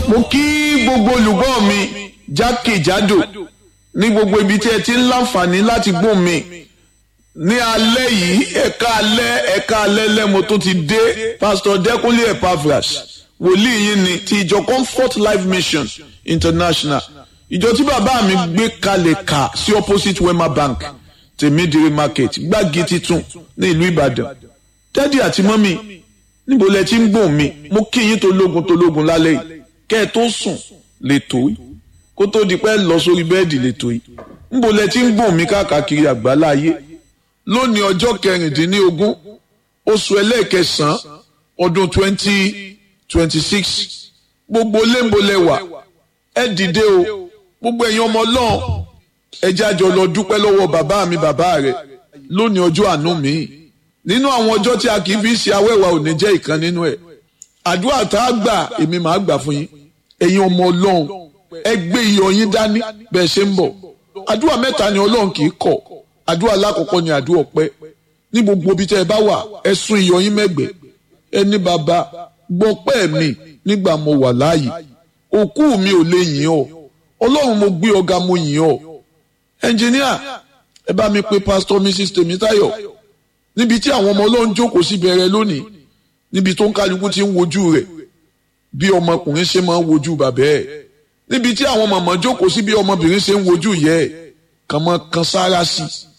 mo kí gbogbo olùgbọ́ mi jákèjádò ní gbogbo ibi tí ẹ ti ń láǹfààní láti gbọ́ mi ní alẹ́ yìí ẹ̀ka alẹ́ ẹ̀ka alẹ́ lẹ́mo tó ti dé pásítọ̀ dẹ́kunlé epaphras wòlíì yín ni ti ìjọ comfort life mission international ìjọ tí bàbá mi gbé kalẹ̀ kà sí opposite wema bank tèmídìrí market gbági titun ní ìlú ìbàdàn dádì àti mọ́mì níbo lẹ ti ń gbọ́n mi mo kí yín tó lógun tó lógun lálẹ́ yìí kẹ́ ẹ tó sùn lè tó yìí kó tó di pẹ́ lọ sórí bẹ́ẹ̀dì lè tó yìí níbo lẹ ti ń gbọ́n mi káàkiri àgbáláyé lónìí ọjọ́ kẹrìndínlógún oṣù ẹlẹ́ẹ̀kẹsàn-án ọdún twenty twenty six gbogbo léńbolẹ̀wà ẹ dìde o gbogbo ẹ̀yin ọmọ ọlọ́run ẹ jẹ́ àjọ lọ dúpẹ́ lọ́wọ́ bàbá mi bàbá rẹ̀ lónìí ọjọ́ àánú mi nínú àwọn ọjọ́ tí a kì í fi ṣe awẹ́wà ò ní jẹ́ ìkan nínú ẹ̀ àdúrà tá a gbà èmi màá gbà fún yín ẹ̀yin ọmọ ọlọ́run ẹ gbé iyọ̀ yín dání bẹ́ẹ̀ ṣe ń bọ̀ àdúrà mẹ́ta ni ọlọ́run kì í kọ̀ àdúrà lákọ̀ọ́kọ́ ni àdúrà ọpẹ́ ní gbogbo ibi tẹ́ ẹ bá wà ẹ sún iyọ̀ yín mẹ́gbẹ́ ẹ ní bàbá gbọ́pẹ́ mi nígbà mo wà láàyè òkú mi ò lè yìn ọ́ ọlọ́run mo gbé ọ̀gá mo yìn ọ́ ẹnjìníà ẹ bá mi pe pásítọ̀ mrs tèmítáyọ̀ níbi tí àwọn ọmọ ọlọ́run jókòó sí bẹ̀rẹ̀ lónìí níbi tó ń kálukú ti ń wojú rẹ̀ bí ọmọkùnrin ṣe máa ń wojú bàbá ẹ̀ níbi tí àwọn màmá jókòó sí bí ọmọbìnrin ṣe ń wojú ìyá ẹ̀ kàn mọ́ kan sára sí